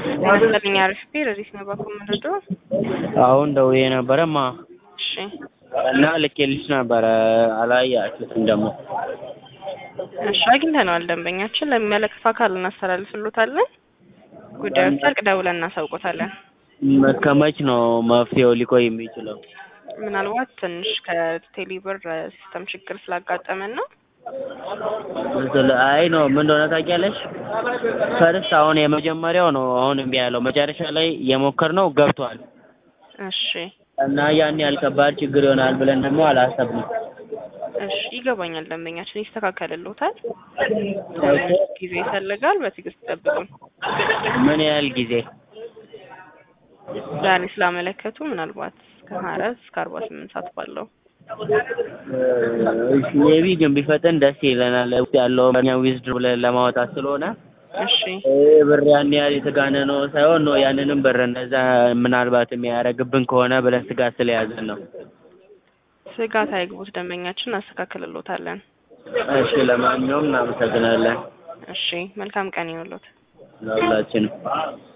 ይመስለኝ አሪፍ ቢር እዚህ ነው በኮመንዶ አሁን ደውዬ ነበረማ እሺ እና ልኬልሽ ነበረ አላያችሁትም ደግሞ እሺ አግኝተነዋል ደንበኛችን ለሚመለከት አካል እናስተላልፍሎታለን ጉዳዩ ሲያልቅ ደውለን እናሳውቆታለን ከመች ነው መፍትሄው ሊቆይ የሚችለው ምናልባት ትንሽ ከቴሌብር ሲስተም ችግር ስላጋጠመን ነው ስለ- አይ ነው ምን እንደሆነ ታውቂያለሽ ፈርስት አሁን የመጀመሪያው ነው አሁን እምቢ ያለው መጨረሻ ላይ የሞከርነው ገብቷል እሺ እና ያን ያህል ከባድ ችግር ይሆናል ብለን ደግሞ አላሰብንም እሺ ይገባኛል ደንበኛችን ይስተካከልልዎታል ጊዜ ይፈልጋል በትዕግስት ይጠብቁ ምን ያህል ጊዜ ዛሬ ስላመለከቱ ምናልባት ከሀያ አራት እስከ አርባ ስምንት ሰዓት ባለው ሜቢ ግን ቢፈጥን ደስ ይለናል ውስጥ ያለው እኛ ዊዝድሮ ብለን ለማውጣት ስለሆነ እሺ ይህ ብር ያን ያህል የተጋነነው ሳይሆን ነው ያንንም ብር እንደዛ ምናልባት የሚያደርግብን ከሆነ ብለን ስጋት ስለያዘን ነው ስጋት አይግቡት ደንበኛችን እናስተካክልልዎታለን እሺ ለማንኛውም እናመሰግናለን እሺ መልካም ቀን ይሁንልዎት ለሁላችንም